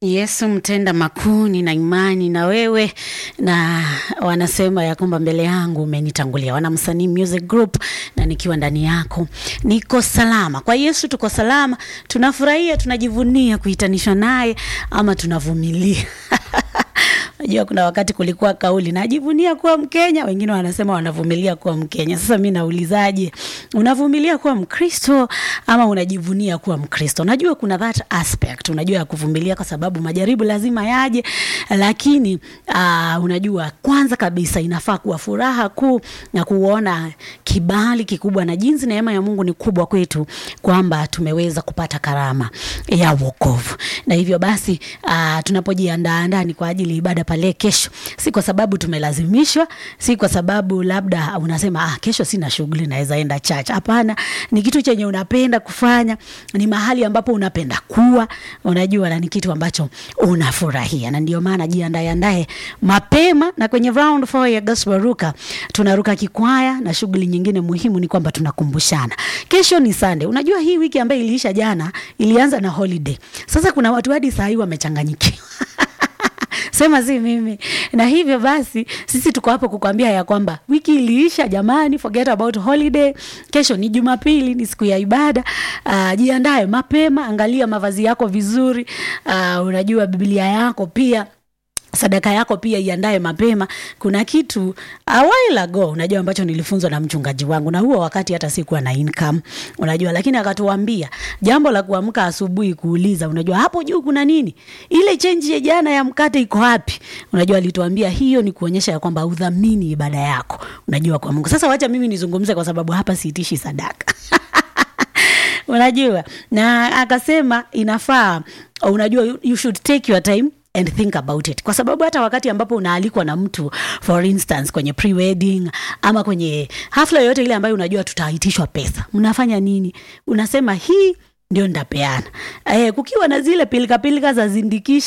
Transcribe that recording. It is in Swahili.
Yesu mtenda makuu, nina imani na wewe, na wanasema ya kwamba mbele yangu umenitangulia. Wanamsanii Music Group, na nikiwa ndani yako niko salama. Kwa Yesu tuko salama, tunafurahia, tunajivunia kuhitanishwa naye, ama tunavumilia Najua kuna wakati kulikuwa kauli najivunia kuwa Mkenya, wengine wanasema wanavumilia kuwa Mkenya. Sasa mi naulizaje, unavumilia kuwa Mkristo ama unajivunia kuwa Mkristo? Najua kuna that aspect, unajua ya kuvumilia, kwa sababu majaribu lazima yaje, lakini uh, unajua kwanza kabisa inafaa kuwa furaha kuu na kuona kibali kikubwa na jinsi neema ya Mungu ni kubwa kwetu, kwamba tumeweza kupata karama ya wokovu, na hivyo basi uh, tunapojiandaa ndani kwa ajili ibada pale kesho, si kwa sababu tumelazimishwa, si kwa sababu labda unasema ah, kesho sina shughuli naweza enda church. Hapana, ni kitu chenye unapenda kufanya, ni mahali ambapo unapenda kuwa, unajua, na ni kitu ambacho unafurahia, na ndio maana jiandae andae mapema. Na kwenye round 4 ya gospel ruka tunaruka kikwaya, na shughuli nyingine muhimu ni kwamba tunakumbushana. Kesho ni Sunday. Unajua hii wiki ambayo iliisha jana ilianza na holiday. Sasa kuna watu hadi saa hii wamechanganyikiwa sema si mimi. Na hivyo basi sisi tuko hapo kukwambia ya kwamba wiki iliisha jamani, forget about holiday. Kesho ni Jumapili, ni siku ya ibada. Uh, jiandae mapema, angalia mavazi yako vizuri. Uh, unajua Biblia yako pia sadaka yako pia iandae mapema. Kuna kitu a while ago, unajua ambacho nilifunzwa na mchungaji wangu, na huo wakati hata sikuwa na income, unajua, lakini akatuambia jambo la kuamka asubuhi kuuliza, unajua hapo juu kuna nini, ile chenji ya jana ya mkate iko wapi? Unajua, alituambia hiyo ni kuonyesha ya kwamba udhamini ibada yako, unajua, kwa Mungu. Sasa wacha mimi nizungumze, kwa sababu hapa siitishi sadaka unajua, na akasema inafaa, unajua, you should take your time and think about it, kwa sababu hata wakati ambapo unaalikwa na mtu for instance kwenye pre-wedding ama kwenye hafla yoyote ile ambayo unajua tutaitishwa pesa, mnafanya nini? Unasema hii ndio nitapeana. Eh, kukiwa na zile pilika pilika za zindikisha